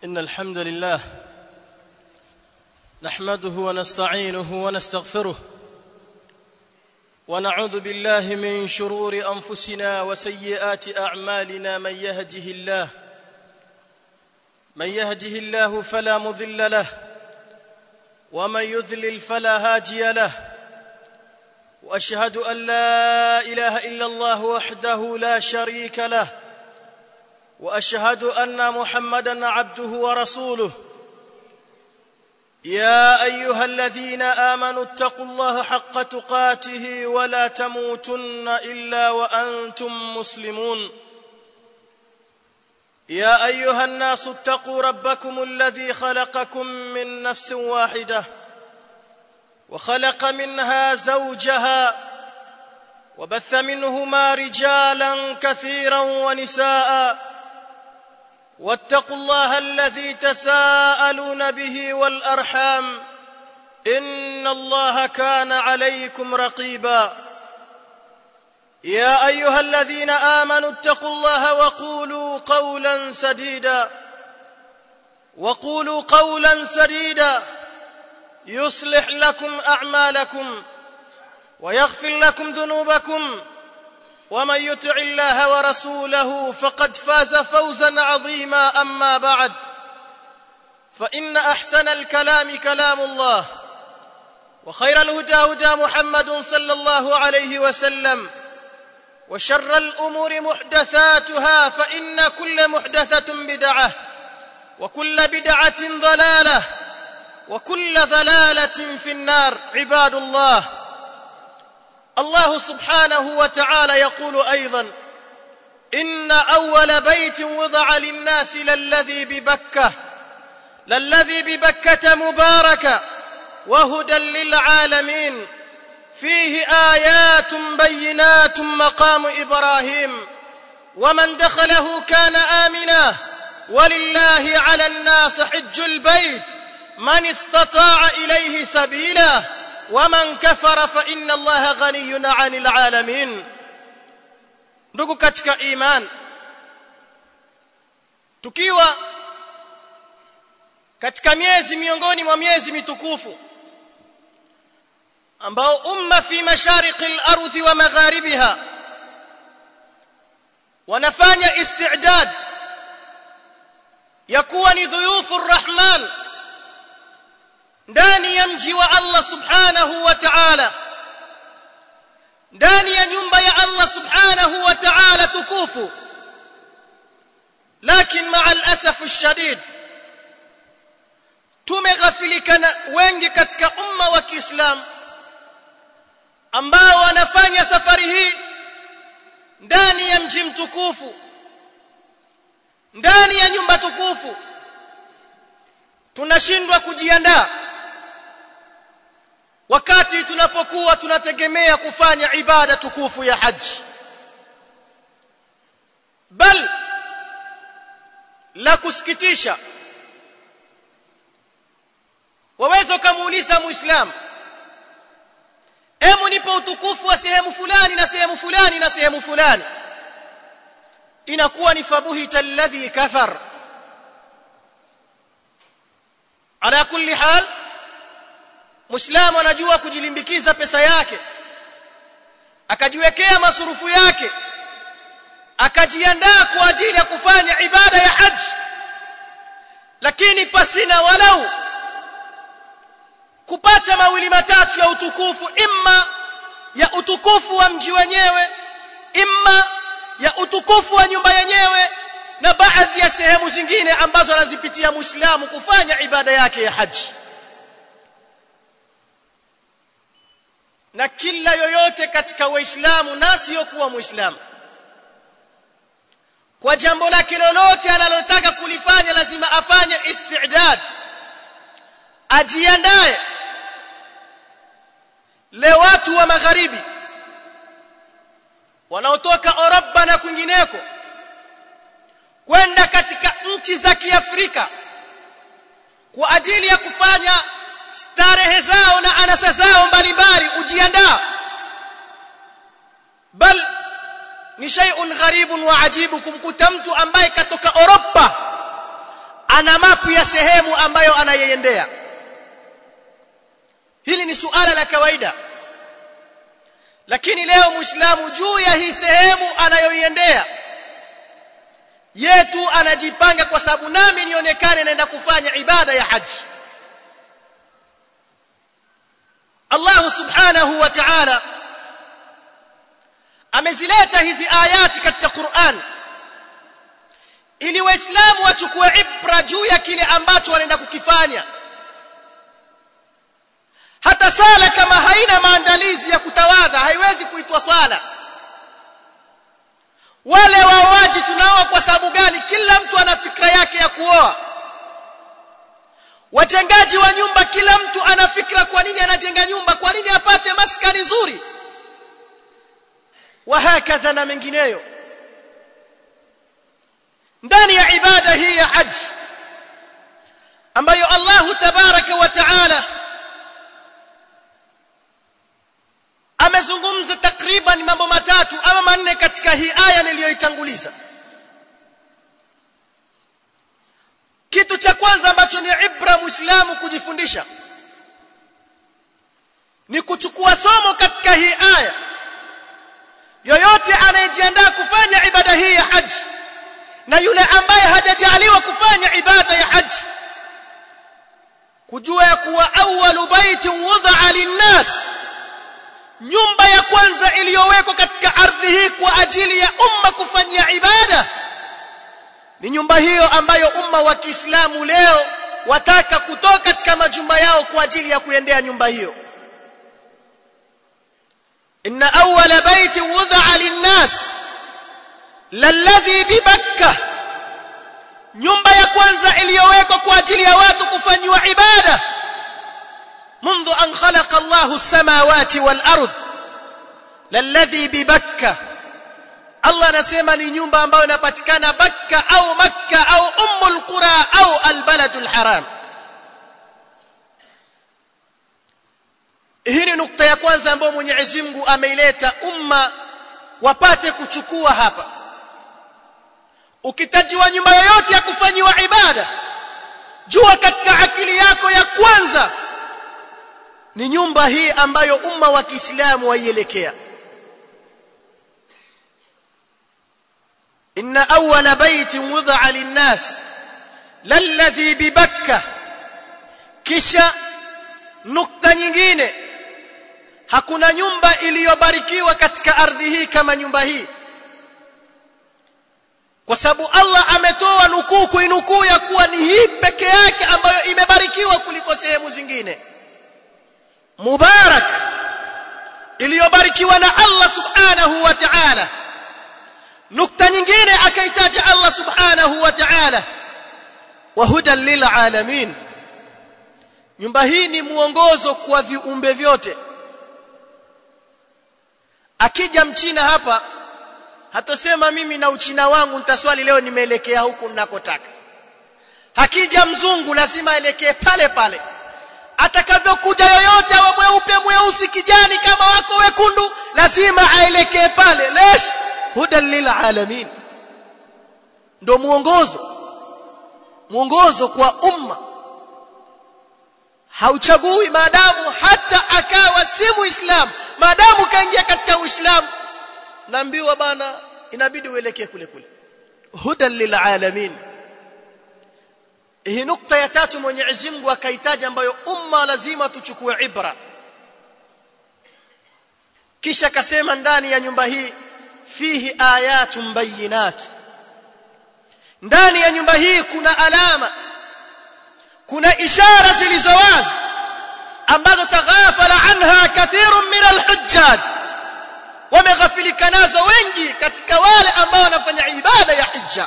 إن الحمد لله نحمده ونستعينه ونستغفره ونعوذ بالله من شرور أنفسنا وسيئات أعمالنا من يهده الله من يهده الله فلا مضل له ومن يذلل فلا هادي له واشهد ان لا اله الا الله وحده لا شريك له واشهد ان محمدا عبده ورسوله يا ايها الذين امنوا اتقوا الله حق تقاته ولا تموتن الا وانتم مسلمون يا ايها الناس اتقوا ربكم الذي خلقكم من نفس واحده وخلق منها زوجها وبث منهما رجالا كثيرا ونساء واتقوا الله الذي تساءلون به والارحام ان الله كان عليكم رقيبا يا ايها الذين امنوا اتقوا الله وقولوا قولا سديدا وقولوا قولا سديدا يصلح لكم اعمالكم ويغفر لكم ذنوبكم ومن يطع الله ورسوله فقد فاز فوزا عظيما اما بعد فان احسن الكلام كلام الله وخير الهدى هدى محمد صلى الله عليه وسلم وشر الامور محدثاتها فان كل محدثه بدعه وكل بدعه ضلاله وكل ضلاله في النار عباد الله الله سبحانه وتعالى يقول ايضا ان اول بيت وضع للناس للذي ببكه للذي ببكه مباركا وهدى للعالمين فيه ايات بينات مقام ابراهيم ومن دخله كان امنا ولله على الناس حج البيت من استطاع اليه سبيلا ومن كفر فان الله غني عن العالمين ndugu katika iman tukiwa katika miezi miongoni mwa miezi mitukufu ambao umma fi mashariki al-ardhi wa magharibiha wanafanya istidad ya kuwa ni dhuyufu rahman ndani ya mji wa Allah subhanahu wa ta'ala ndani ya nyumba ya Allah subhanahu wa ta'ala tukufu lakini maa al-asaf ash-shadid tumeghafilika wengi katika umma wa Kiislamu ambao wanafanya safari hii ndani ya mji mtukufu ndani ya nyumba tukufu tunashindwa kujiandaa wakati tunapokuwa tunategemea kufanya ibada tukufu ya haji bal la kusikitisha waweza kumuuliza muislamu hemu nipo utukufu wa sehemu fulani na sehemu fulani na sehemu fulani inakuwa ni fabuhita alladhi kafar ala kulli hal muislamu anajua kujilimbikiza pesa yake akajiwekea masurufu yake akajiandaa kwa ajili ya kufanya ibada ya haji lakini pasina walau kupata mawili matatu ya utukufu imma ya utukufu wa mji wenyewe imma ya utukufu wa nyumba yenyewe na baadhi ya sehemu zingine ambazo anazipitia muislamu kufanya ibada yake ya haji na kila yoyote katika waislamu na siyokuwa muislamu kwa jambo lake lolote analotaka kulifanya lazima afanye istidad ajiandae leo watu wa magharibi wanaotoka Europa na kwingineko kwenda katika nchi za Kiafrika kwa ajili ya kufanya starehe zao na anasa zao mbalimbali ujiandaa bal ni shay'un gharibun wa ajibu kumkuta mtu ambaye katoka Europa ana mapu ya sehemu ambayo anayeiendea hili ni suala la kawaida lakini leo muislamu juu ya hii sehemu anayoiendea yetu anajipanga kwa sababu nami nionekane naenda kufanya ibada ya haji Allah subhanahu wa ta'ala amezileta hizi ayati katika Qur'an ili waislamu wachukue ibra juu ya kile ambacho wanaenda kukifanya hata sala kama haina maandalizi ya kutawadha haiwezi kuitwa swala wale waoaji tunao kwa sababu gani kila mtu ana fikra yake ya kuoa wajengaji wa nyumba kila mtu ana fikra kwa nini anajenga nyumba kwa nini apate maskani nzuri wahakadha na mengineyo ndani ya ibada hii ya haji ambayo Allah tabaraka wa taala amezungumza takriban mambo matatu ama manne katika hii aya niliyoitanguliza kitu cha kwanza ambacho ni ibra muislamu kujifundisha ni kuchukua somo katika hii aya yoyote anayejiandaa kufanya ibada hii ya haji na yule ambaye hajajaliwa kufanya ibada ya haji kujua ya kuwa awwalu baitin wudha'a linnas nyumba ya kwanza iliyowekwa katika ardhi hii kwa ajili ya umma kufanyia ibada ni nyumba hiyo ambayo umma wa Kiislamu leo wataka kutoka katika majumba yao kwa ajili ya kuendea nyumba hiyo inna awwala baitin wudha'a linnas lalladhi bibakka nyumba ya kwanza iliyowekwa kwa ajili ya watu kufanywa ibada منذ أن خلق الله السماوات والأرض للذي ببكة الله anasema ni nyumba ambayo inapatikana Bakka au Makka au Ummul Qura au Al-Baladul Haram hii ni nukta ya kwanza ambayo Mwenyezi Mungu ameileta umma wapate kuchukua hapa ukitajiwa nyumba yoyote ya kufanyiwa ibada jua katika akili yako ya kwanza ni nyumba hii ambayo umma wa Kiislamu waielekea inna awwala baitin wudha'a lin-nas lalladhi bibakka kisha nukta nyingine hakuna nyumba iliyobarikiwa katika ardhi hii kama nyumba hii kwa sababu Allah ametoa nukuu kuinukuu ya kuwa ni hii peke yake ambayo imebarikiwa kuliko sehemu zingine mubarak iliyobarikiwa na Allah subhanahu wa ta'ala nukta nyingine akaitaja Allah subhanahu wa ta'ala wa hudan lil alamin nyumba hii ni muongozo kwa viumbe vyote akija mchina hapa hatosema mimi na uchina wangu nitaswali leo nimeelekea huku ninakotaka hakija mzungu lazima aelekee pale pale atakavyokuja yoyote awe mweupe mweusi kijani kama wako wekundu lazima aelekee pale lesh hudan lil alamin ndo muongozo muongozo kwa umma hauchagui maadamu hata akawa si muislamu maadamu kaingia katika uislamu naambiwa bana inabidi uelekee kule kule hudan lil alamin hii nukta ya tatu Mwenyezi Mungu akaitaja ambayo umma lazima tuchukue ibra kisha akasema ndani ya nyumba hii fihi ayatun bayinat ndani ya nyumba hii kuna alama kuna ishara zilizo wazi ambazo taghafala anha kathirun min alhujjaj wameghafilika nazo wengi katika wale ambao wanafanya ibada ya hija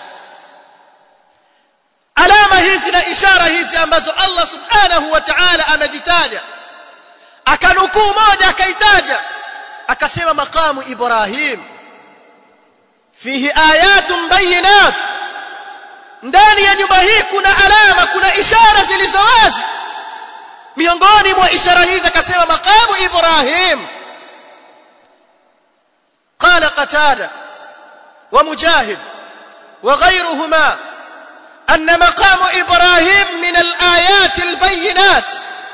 alama hizi na ishara hizi ambazo Allah subhanahu wa ta'ala amezitaja akanukuu moja akaitaja akasema maqamu Ibrahim fihi ayatun bayinat ndani ya nyumba hii kuna alama kuna ishara zilizo wazi miongoni mwa ishara hizi akasema maqamu Ibrahim قال قتادة ومجاهد وغيرهما أن مقام إبراهيم الآيات البينات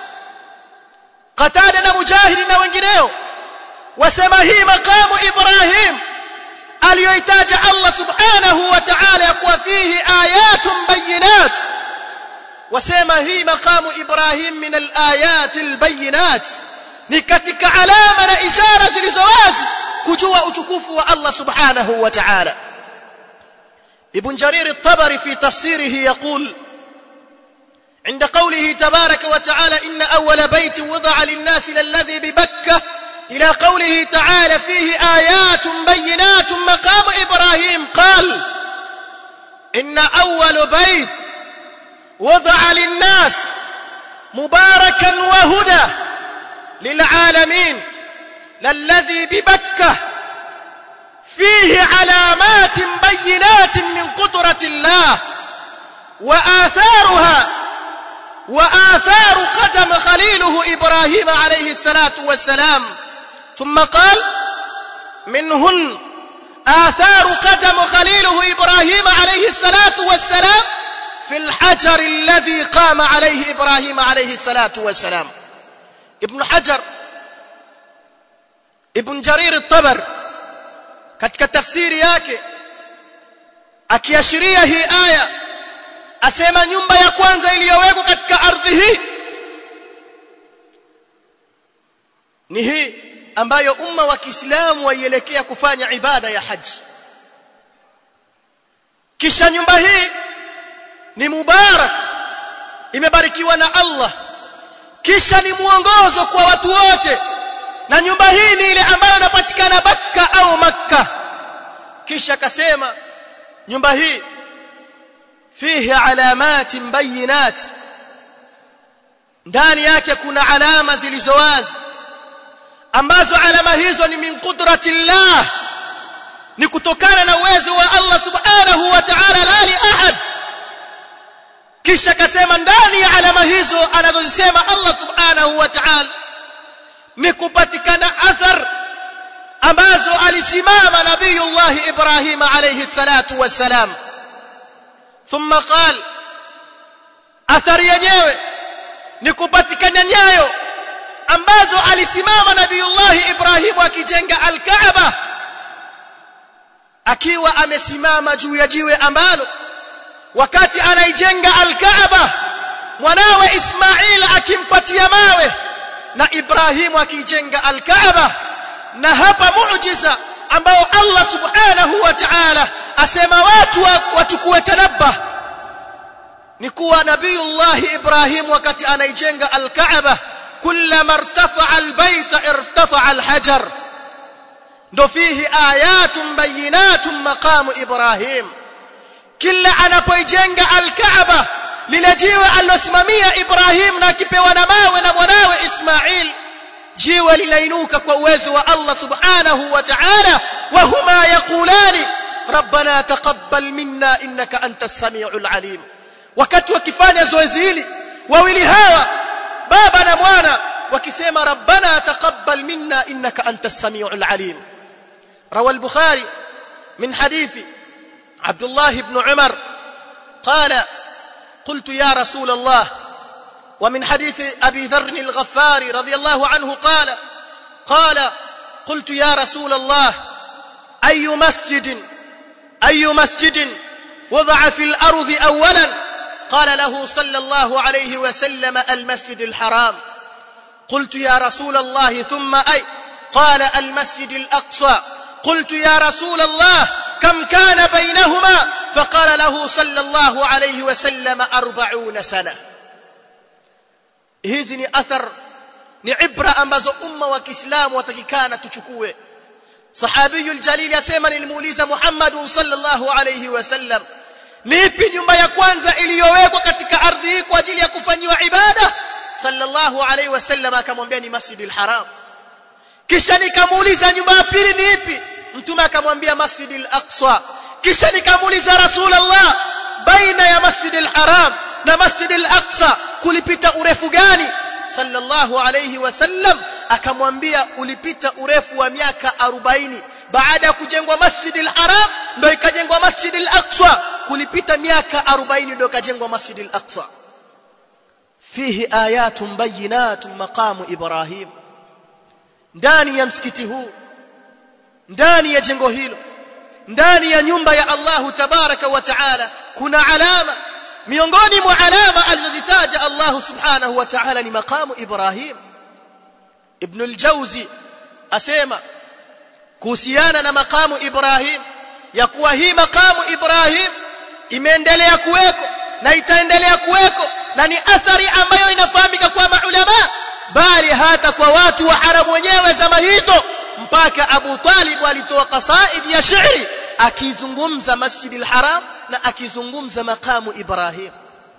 قتادة مجاهد na wengineo wasema hii makamu Ibrahim aliyoitaja Allah subhanahu wa ta'ala ya kuwa fihi ayatun bayinat wasema hii makamu Ibrahim min al-ayat al-bayinat ni katika alama na ishara zilizo wazi kujua utukufu wa Allah subhanahu wa ta'ala ابن جرير الطبري في تفسيره يقول عند قوله تبارك وتعالى إن أول بيت وضع للناس للذي ببكة إلى قوله تعالى فيه آيات بينات مقام إبراهيم قال إن أول بيت وضع للناس مباركا وهدى للعالمين للذي ببكة فيه علامات بينات من قدرة الله وآثارها وآثار قدم خليله إبراهيم عليه الصلاة والسلام ثم قال منهن آثار قدم خليله إبراهيم عليه الصلاة والسلام في الحجر الذي قام عليه إبراهيم عليه الصلاة والسلام ابن حجر ابن جرير الطبر katika tafsiri yake akiashiria hii aya asema nyumba ya kwanza iliyowekwa katika ardhi hii ni hii ambayo umma wa Kiislamu waielekea kufanya ibada ya haji kisha nyumba hii ni mubarak imebarikiwa na Allah kisha ni muongozo kwa watu wote na nyumba hii ni ile ambayo inapatikana Bakka au Makka kisha akasema nyumba hii fihi alamat bayinat ndani yake kuna alama zilizo wazi ambazo alama hizo ni min qudratillah ni kutokana na uwezo wa Allah subhanahu wa ta'ala la li ahad kisha akasema ndani ya alama hizo anazozisema Allah subhanahu wa ta'ala ni kupatikana athar ambazo alisimama nabiyullah Ibrahim alayhi salatu wassalam thumma qal athari yenyewe ni kupatikana nyayo ambazo alisimama nabiyullah Ibrahim akijenga al-Kaaba akiwa amesimama juu ya jiwe ambalo wakati anaijenga al-Kaaba mwanawe Ismail akimpatia mawe na Ibrahimu akijenga al-Kaaba na hapa muujiza ambao Allah subhanahu wa ta'ala asema watu wachukue tanabba ni kuwa nabiyullah Ibrahim wakati anaijenga al-Kaaba kullama irtafa'a al-bayt irtafa'a al-hajar ndo fihi ayatun bayinatun maqamu Ibrahim kila anapoijenga al-Kaaba lile jiwe alilosimamia Ibrahim na akipewa na mawe na mwanawe Ismail jiwe linainuka kwa uwezo wa Allah subhanahu wa ta'ala wa huma yaqulani rabbana taqabbal minna innaka antas samiul alim wakati wakifanya zoezi hili wawili hawa baba na mwana wakisema rabbana taqabbal minna innaka antas samiul alim روى البخاري من حديث عبد الله بن عمر قال قلت يا رسول الله ومن حديث أبي ذر الغفاري رضي الله عنه قال قال قلت يا رسول الله أي مسجد أي مسجد وضع في الأرض أولا قال له صلى الله عليه وسلم المسجد الحرام قلت يا رسول الله ثم أي قال المسجد الأقصى قلت يا رسول الله كم كان بينهما فقال له صلى الله عليه وسلم أربعون سنة hizi ni athar ni ibra ambazo umma wa Kiislamu watakikana tuchukue sahabiyul jalil yasema nilimuuliza Muhammad sallallahu alayhi wasallam nipi nyumba ya kwanza iliyowekwa katika ardhi hii kwa ajili ya kufanyiwa ibada sallallahu alayhi wasallam akamwambia ni Masjidil Haram kisha nikamuuliza nyumba ya pili ni ipi mtume akamwambia Masjidil Aqsa kisha nikamuuliza Rasulullah baina ya Masjidil Haram na Masjidil Aqsa kulipita urefu gani sallallahu alayhi wasallam akamwambia ulipita urefu wa miaka 40 baada ya kujengwa Masjidil Haram ndio ikajengwa Masjidil Aqsa kulipita miaka 40 ndio ikajengwa Masjidil Aqsa fihi ayatun bayinatun maqamu ibrahim ndani ya msikiti huu ndani ya jengo hilo ndani ya nyumba ya Allahu tabaraka wa taala kuna alama miongoni mwa alama alizozitaja Allah subhanahu wa ta'ala ni maqamu Ibrahim Ibn al-Jawzi asema kuhusiana na maqamu Ibrahim ya kuwa hii maqamu Ibrahim imeendelea kuweko na itaendelea kuweko na ni athari ambayo inafahamika kwa maulama bali hata kwa watu wa haramu wenyewe zama hizo mpaka Abu Talib alitoa qasaid ya shairi akizungumza Masjid al-Haram na akizungumza makamu Ibrahim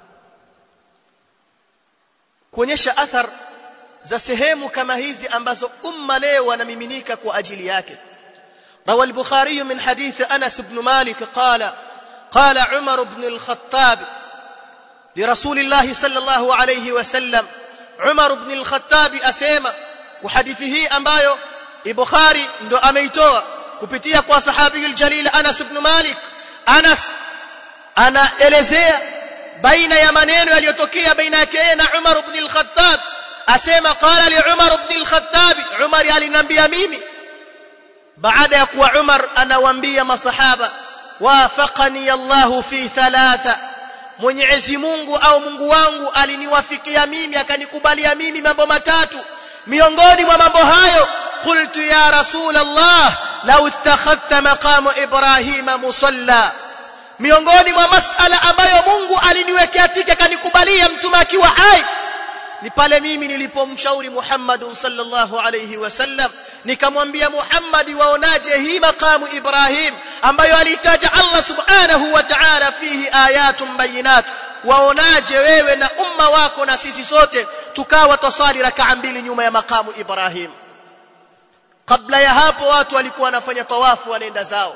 kuonyesha athar za sehemu kama hizi ambazo umma leo wanamiminika kwa ajili yake روى البخاري من حديث أنس بن مالك قال قال عمر بن الخطاب لرسول الله صلى الله عليه وسلم عمر بن الخطاب أسيما وحديثه أمبايو البخاري ndo ameitoa kupitia kwa sahabi aljalil Anas ibn Malik Anas anaelezea baina ya maneno yaliyotokea baina yake na Umar ibn al-Khattab asema qala li Umar ibn al-Khattab Umar aliniambia mimi baada ya kuwa Umar anawaambia masahaba wafaqani Allah fi thalatha Mwenyezi Mungu au Mungu wangu aliniwafikia mimi akanikubalia mimi mambo matatu miongoni mwa mambo hayo قلت يا رسول الله لو اتخذت مقام ابراهيم مصلى miongoni mwa masala ambayo Mungu aliniwekea tika kanikubalia mtume akiwa hai ni pale mimi nilipomshauri Muhammad sallallahu alayhi wasallam nikamwambia Muhammad waonaje hii maqamu Ibrahim ambayo alitaja Allah subhanahu wa ta'ala fihi ayatun bayinat waonaje wewe na umma wako na sisi sote tukawa tosali rakaa mbili nyuma ya maqamu Ibrahim kabla ya hapo watu walikuwa wanafanya tawafu wanaenda zao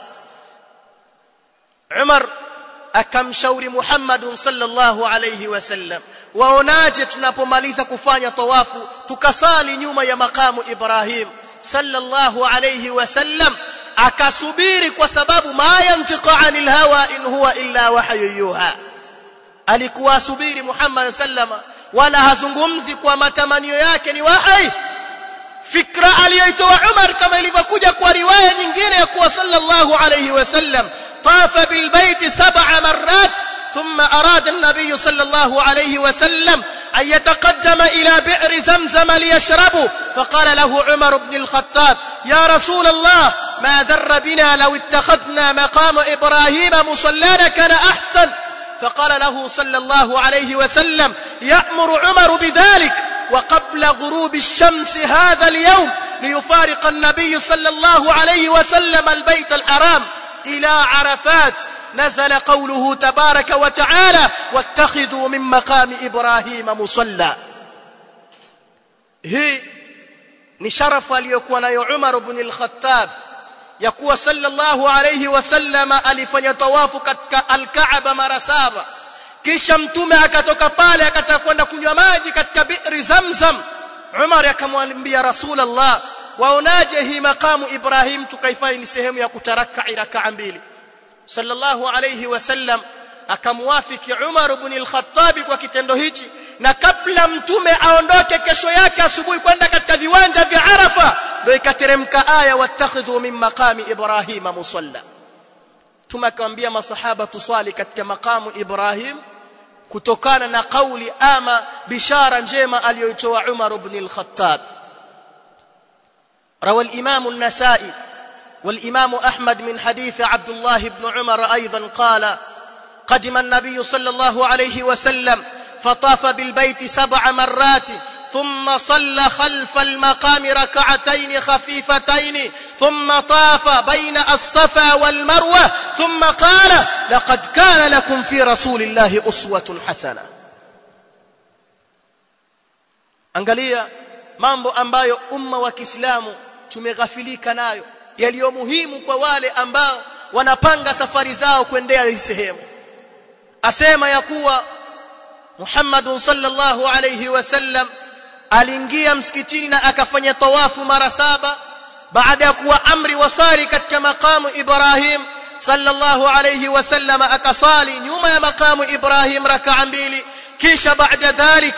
Umar akamshauri Muhammad sallallahu alayhi wasallam waonaje tunapomaliza kufanya tawafu tukasali nyuma ya makamu Ibrahim sallallahu alayhi wasallam akasubiri kwa sababu ma yantiqa anil hawa in huwa illa wahyu yuha alikuwa asubiri Muhammad sallama wala hazungumzi kwa matamanio yake ni wahi fikra aliyoitoa Umar kama ilivyokuja kwa riwaya nyingine ya kuwa sallallahu alayhi wasallam طاف بالبيت سبع مرات ثم أراد النبي صلى الله عليه وسلم أن يتقدم إلى بئر زمزم ليشربه فقال له عمر بن الخطاب يا رسول الله ما ذر بنا لو اتخذنا مقام إبراهيم مصلانا كان أحسن فقال له صلى الله عليه وسلم يأمر عمر بذلك وقبل غروب الشمس هذا اليوم ليفارق النبي صلى الله عليه وسلم البيت الحرام إلى عرفات نزل قوله تبارك وتعالى واتخذوا من مقام إبراهيم مصلى هي ni sharafu aliyokuwa nayo Umar ibn al-Khattab ya kuwa sallallahu alayhi wasallam alifanya tawafu katika al-Kaaba mara saba kisha mtume akatoka pale akataka kwenda kunywa maji katika bi'ri Zamzam Umar akamwambia Rasulullah waonaje hii makamu Ibrahim tukaifanya ni sehemu ya kutaraka rakaa mbili sallallahu alayhi wasallam akamwafiki Umar ibn al-Khattab kwa kitendo hichi na kabla mtume aondoke kesho yake asubuhi kwenda katika viwanja vya Arafa ndio ikateremka aya wattakhidhu min maqami Ibrahim musalla tumekwambia masahaba tuswali katika makamu Ibrahim kutokana na kauli ama bishara njema aliyoitoa Umar ibn al-Khattab روى الإمام النسائي والإمام أحمد من حديث عبد الله بن عمر أيضا قال قدم النبي صلى الله عليه وسلم فطاف بالبيت سبع مرات ثم صلى خلف المقام ركعتين خفيفتين ثم طاف بين الصفا والمروة ثم قال لقد كان لكم في رسول الله أسوة حسنة angalia mambo ambayo umma wa Kiislamu tumeghafilika nayo yaliyo muhimu kwa wale ambao wanapanga safari zao kuendea hii sehemu asema ya kuwa Muhammad sallallahu alayhi wasallam aliingia msikitini na akafanya tawafu mara saba baada ya kuwa amri wasari katika makamu Ibrahim sallallahu alayhi wasallam akasali nyuma ya makamu Ibrahim rakaa mbili kisha baada dhalika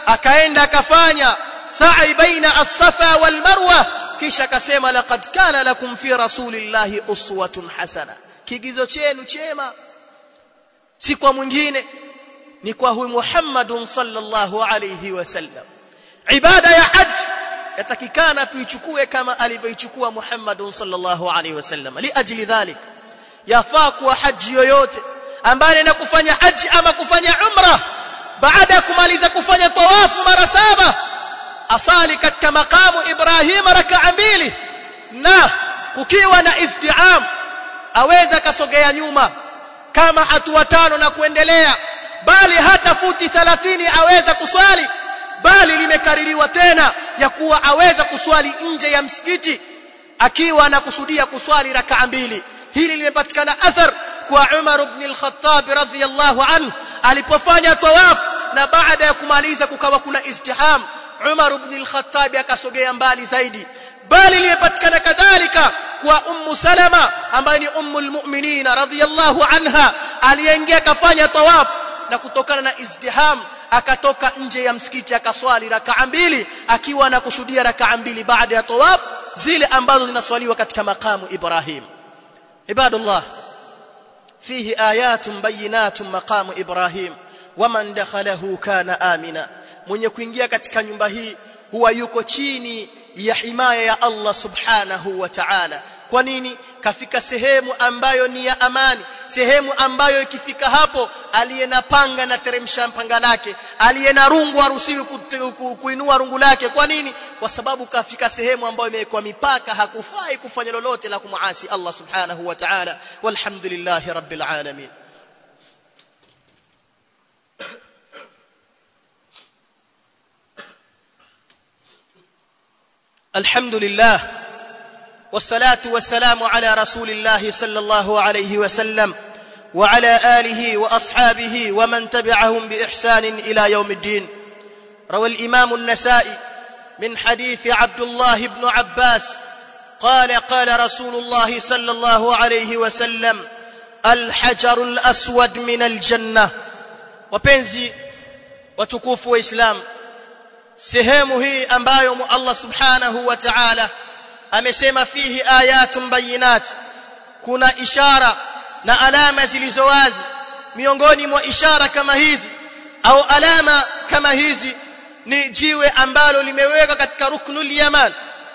akaenda akafanya sa'i baina as-safa wal marwa kisha akasema laqad kana lakum fi rasulillahi uswatun hasana kigizo chenu chema si kwa mwingine ni kwa huyu Muhammadun sallallahu alayhi wasallam ibada ya hajj yatakikana tuichukue kama alivyoichukua Muhammadun sallallahu alayhi wasallam li ajli dhalik yafaa kuwa haji yoyote ambaye anaenda kufanya haji ama kufanya umra baada ya kumaliza kufanya tawafu mara saba asali katika makamu Ibrahim rakaa mbili na kukiwa na istiam aweza kasogea nyuma kama hatua tano na kuendelea bali hata futi 30 aweza kuswali bali limekaririwa tena ya kuwa aweza kuswali nje ya msikiti akiwa anakusudia kuswali rakaa mbili hili limepatikana athar kwa Umar ibn al-Khattab radhiyallahu anhu alipofanya tawaf na baada ya kumaliza kukawa kuna istiham Umar ibn al-Khattab akasogea mbali zaidi bali limepatikana kadhalika kwa ummu salama ambaye ni ummu almu'minin radhiyallahu anha aliyeingia kafanya tawaf na kutokana na izdiham akatoka nje ya msikiti akaswali rakaa mbili akiwa anakusudia rakaa mbili baada ya tawaf zile ambazo zinaswaliwa katika makamu Ibrahim ibadullah fihi ayatun bayinatun maqamu Ibrahim waman dakhalahu kana amina mwenye kuingia katika nyumba hii huwa yuko chini ya himaya ya Allah subhanahu wa ta'ala kwa nini kafika sehemu ambayo ni ya amani sehemu ambayo ikifika hapo aliye na panga na teremsha panga lake aliye na rungu haruhusiwi kuinua rungu lake kwa nini kwa sababu kafika sehemu ambayo imewekwa mipaka hakufai kufanya lolote la kumuasi Allah subhanahu wa ta'ala walhamdulillahi rabbil alamin الحمد لله والصلاة والسلام على رسول الله صلى الله عليه وسلم وعلى آله وأصحابه ومن تبعهم بإحسان إلى يوم الدين روى الإمام النسائي من حديث عبد الله بن عباس قال قال رسول الله صلى الله عليه وسلم الحجر الأسود من الجنة وبنزي وتكوف وإسلام sehemu hii ambayo Allah subhanahu wa ta'ala amesema fihi ayatun bayinat kuna ishara na alama zilizo wazi miongoni mwa ishara kama hizi au alama kama hizi ni jiwe ambalo limewekwa katika ruknul yaman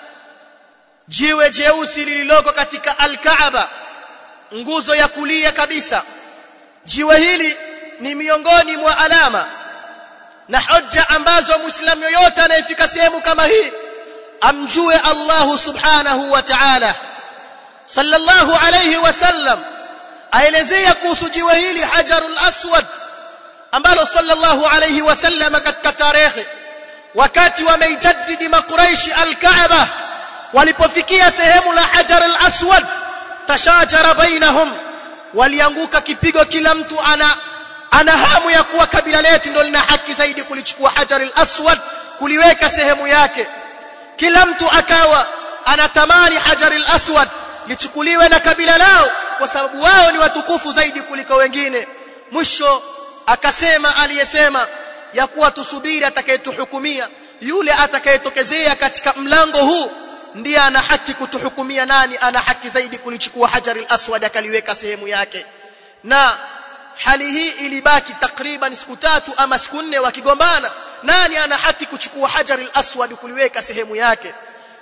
jiwe jeusi lililoko katika al-Kaaba nguzo ya kulia kabisa jiwe hili ni miongoni mwa alama na hoja ambazo muislamu yoyote anayefika sehemu kama hii amjue Allah subhanahu wa ta'ala sallallahu alayhi wasallam aelezea kuhusu jiwe hili hajarul aswad ambalo sallallahu alayhi wasallam katika tarehe wakati wameijaddidi makuraishi alkaaba walipofikia sehemu la hajarul aswad tashajara bainahum walianguka kipigo kila mtu ana ana hamu ya kuwa kabila letu ndio lina haki zaidi kulichukua hajar al-aswad kuliweka sehemu yake kila mtu akawa anatamani hajar al-aswad lichukuliwe na kabila lao kwa sababu wao ni watukufu zaidi kuliko wengine mwisho akasema aliyesema ya kuwa tusubiri atakayetuhukumia yule atakayetokezea katika mlango huu ndiye ana haki kutuhukumia nani ana haki zaidi kulichukua hajar al-aswad akaliweka sehemu yake na hali hii ilibaki takriban siku tatu ama siku nne wakigombana nani ana haki kuchukua hajar al-aswad kuliweka sehemu yake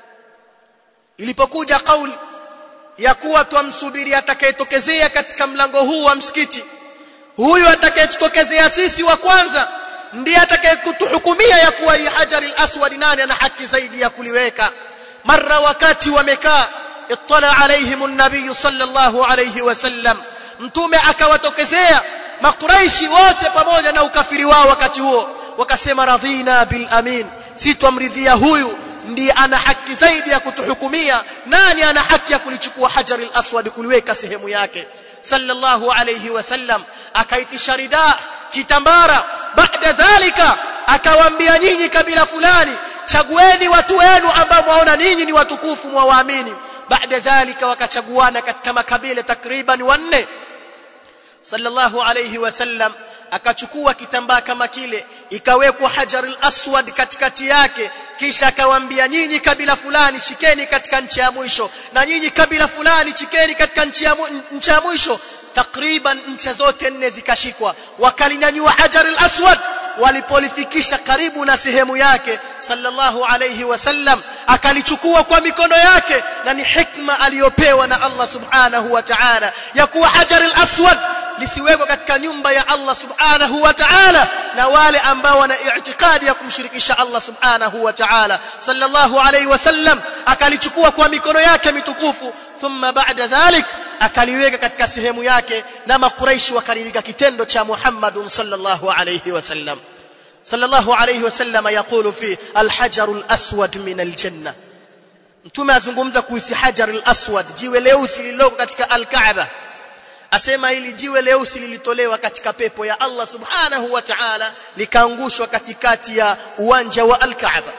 ilipokuja kauli ya kuwa twamsubiri atakayetokezea katika mlango huu wa msikiti huyu atakayetutokezea sisi wa kwanza ndiye atakayekutuhukumia ya kuwa hii hajar al-aswad nani ana haki zaidi ya kuliweka mara wakati wamekaa ittala alaihim an-nabiy sallallahu alayhi wasallam mtume akawatokezea makuraishi wote pamoja na ukafiri wao wakati huo wakasema radhina bil amin si twamridhia huyu ndiye ana haki zaidi ya kutuhukumia nani ana haki ya kulichukua hajar al-aswad kuliweka sehemu yake sallallahu alayhi wasallam akaitisha rida kitambara baada dhalika akawaambia nyinyi kabila fulani chagueni watu wenu ambao mwaona ninyi ni watukufu mwawaamini baada dhalika wakachaguana katika makabila takriban wanne sallallahu alayhi wasallam akachukua kitambaa kama kile ikawekwa hajarul aswad katikati yake kisha akawaambia nyinyi kabila fulani shikeni katika nchi ya mwisho na nyinyi kabila fulani shikeni katika nchi ya nchi ya mwisho takriban nchi zote nne zikashikwa wakalinyanyua hajarul aswad walipolifikisha karibu na sehemu yake sallallahu alayhi wasallam akalichukua kwa mikono yake na ni hikma aliyopewa na Allah subhanahu wa ta'ala ya kuwa hajar al-aswad lisiwekwe katika nyumba ya Allah subhanahu wa ta'ala na wale ambao wana i'tikadi ya kumshirikisha Allah subhanahu wa ta'ala sallallahu alayhi wasallam akalichukua kwa mikono yake mitukufu thumma ba'da dhalik akaliweka katika sehemu yake na makuraishi wakaridhika kitendo cha Muhammadun sallallahu alayhi wasallam sallallahu alayhi wasallam yaqulu fi alhajar alaswad min aljanna mtume azungumza kuhusu hajar alaswad jiwe leusi lililoko katika alkaaba asema hili jiwe leusi lilitolewa katika pepo ya Allah subhanahu wa ta'ala likaangushwa katikati ya uwanja wa alkaaba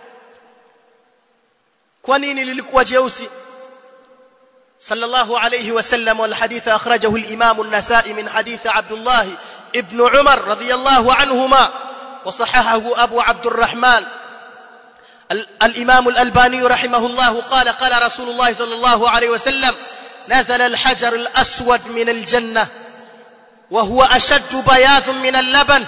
kwa nini lilikuwa jeusi صلى الله عليه وسلم والحديث أخرجه الإمام النسائي من حديث عبد الله ابن عمر رضي الله عنهما وصححه أبو عبد الرحمن الإمام الألباني رحمه الله قال قال رسول الله صلى الله عليه وسلم نزل الحجر الأسود من الجنة وهو أشد بياض من اللبن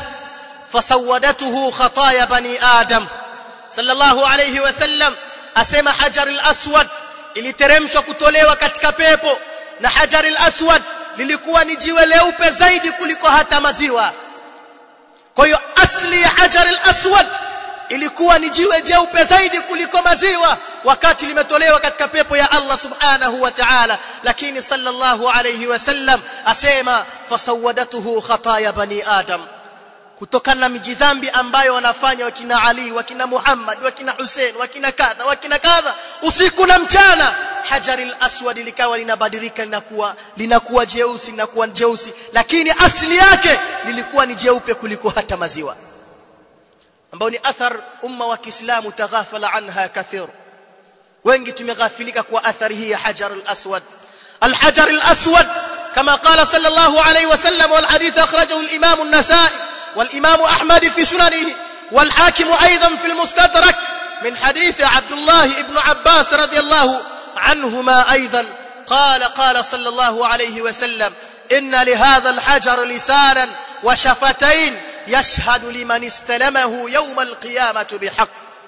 فسودته خطايا بني آدم صلى الله عليه وسلم أسمى حجر الأسود iliteremshwa kutolewa katika pepo na hajar al-aswad lilikuwa ni jiwe leupe zaidi kuliko hata maziwa kwa hiyo asli ya hajar al-aswad ilikuwa ni jiwe jeupe zaidi kuliko maziwa wakati limetolewa katika pepo ya Allah subhanahu wa ta'ala lakini sallallahu alayhi wasallam asema fasawadatuhu khataya bani adam kutokana na mijidhambi ambayo wanafanya wakina Ali wakina Muhammad wakina Hussein wakina kadha wakina kadha usiku na mchana hajaril aswad likawa linabadilika linakuwa linakuwa jeusi linakuwa jeusi lakini asili yake lilikuwa ni jeupe kuliko hata maziwa ambao ni athar umma wa Kiislamu taghafala anha kathir wengi tumeghafilika kwa athari hii ya hajar al-aswad al-hajar al-aswad kama qala sallallahu alayhi wasallam wal hadith akhrajahu al-imam an-nasa'i والإمام أحمد في سننه والحاكم أيضا في المستدرك من حديث عبد الله بن عباس رضي الله عنهما أيضا قال قال صلى الله عليه وسلم إن لهذا الحجر لسانا وشفتين يشهد لمن استلمه يوم القيامة بحق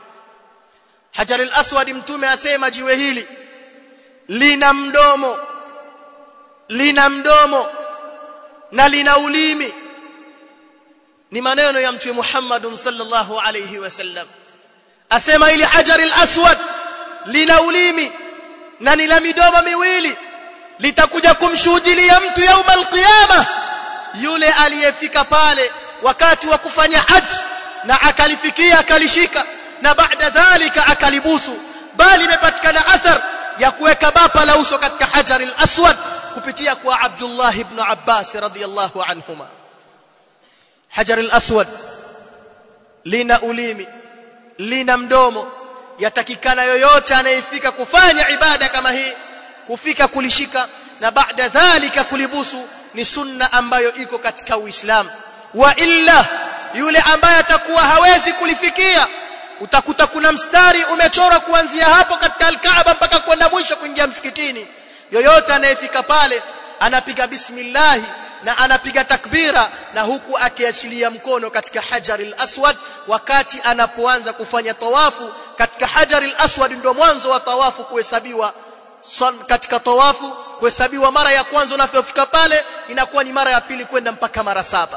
حجر الأسود متومي أسيما جوهيلي lina mdomo lina mdomo na lina ulimi ni maneno ya mtume Muhammad sallallahu alayhi wasallam asema ili hajari al-aswad lina ulimi na ni la midomo miwili litakuja kumshuhudilia mtu yaum al-qiyama yule aliyefika pale wakati wa kufanya haji na akalifikia akalishika na baada dhalika akalibusu bali imepatikana athar ya kuweka bapa la uso katika hajari al-aswad kupitia kwa Abdullah ibn Abbas radhiyallahu anhuma hajar al-aswad lina ulimi lina mdomo yatakikana yoyote anayefika kufanya ibada kama hii kufika kulishika na baada dhalika kulibusu ni sunna ambayo iko katika uislamu wa illa yule ambaye atakuwa hawezi kulifikia utakuta kuna mstari umechorwa kuanzia hapo katika al-Kaaba mpaka kwenda mwisho kuingia msikitini yoyote anayefika pale anapiga bismillah na anapiga takbira na huku akiachilia mkono katika hajaril aswad wakati anapoanza kufanya tawafu katika hajaril aswad ndio mwanzo wa tawafu kuhesabiwa katika tawafu kuhesabiwa mara ya kwanza unapofika pale inakuwa ni mara ya pili kwenda mpaka mara saba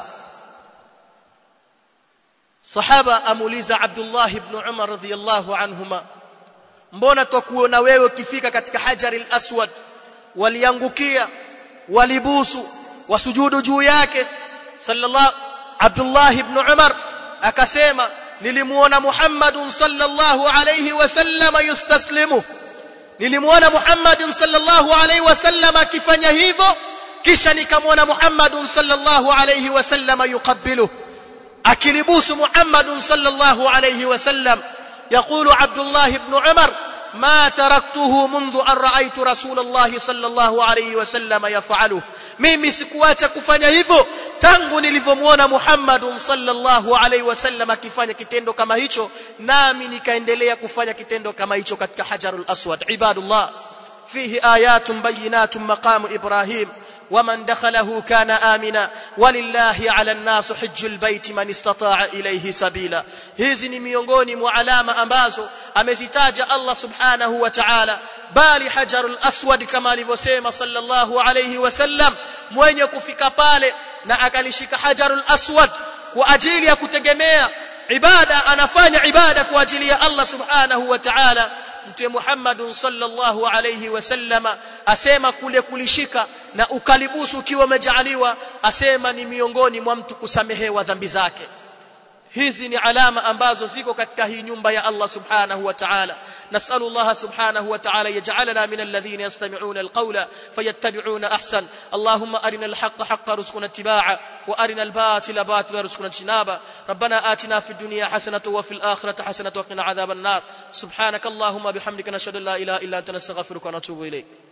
sahaba amuuliza Abdullah ibn Umar radhiyallahu anhuma mbona twakuona wewe ukifika katika hajaril aswad waliangukia walibusu wasujudu juu yake sallallahu Abdullah ibn Umar akasema nilimuona Muhammadun sallallahu alayhi wasallam yustaslimu nilimuona Muhammadun sallallahu alayhi wasallam akifanya hivyo kisha nikamwona Muhammadun sallallahu alayhi wasallam yuqabbilu akilibusu Muhammadun sallallahu alayhi wasallam يقول عبد الله بن عمر ما تركته منذ أن رأيت رسول الله صلى الله عليه وسلم يفعله mimi sikuacha kufanya hivyo tangu nilivyomuona Muhammad sallallahu alaihi wasallam akifanya kitendo kama hicho nami nikaendelea kufanya kitendo kama hicho katika hajarul aswad ibadullah fihi ayatun bayinatun maqamu ibrahim ومن دخله كان آمنا ولله على الناس حج البيت من استطاع إليه سبيلا hizi ni miongoni mwa alama ambazo amezitaja Allah subhanahu wa ta'ala bali hajarul aswad kama alivyosema sallallahu alayhi wasallam mwenye kufika pale na akalishika hajarul aswad kwa ajili ya kutegemea ibada anafanya ibada kwa ajili ya Allah subhanahu wa ta'ala mtume Muhammad sallallahu alayhi wasallama asema kule kulishika na ukalibusu ukiwa umejaaliwa asema ni miongoni mwa mtu kusamehewa dhambi zake hizi ni alama ambazo ziko katika hii nyumba ya Allah subhanahu wa ta'ala نسأل الله سبحانه وتعالى يجعلنا من الذين يستمعون القول فيتبعون أحسن اللهم أرنا الحق حق رزقنا اتباعا وأرنا الباطل باطل رزقنا اجتنابا ربنا آتنا في الدنيا حسنة وفي الآخرة حسنة وقنا عذاب النار سبحانك اللهم بحمدك نشهد أن لا إله إلا أنت نستغفرك ونتوب إليك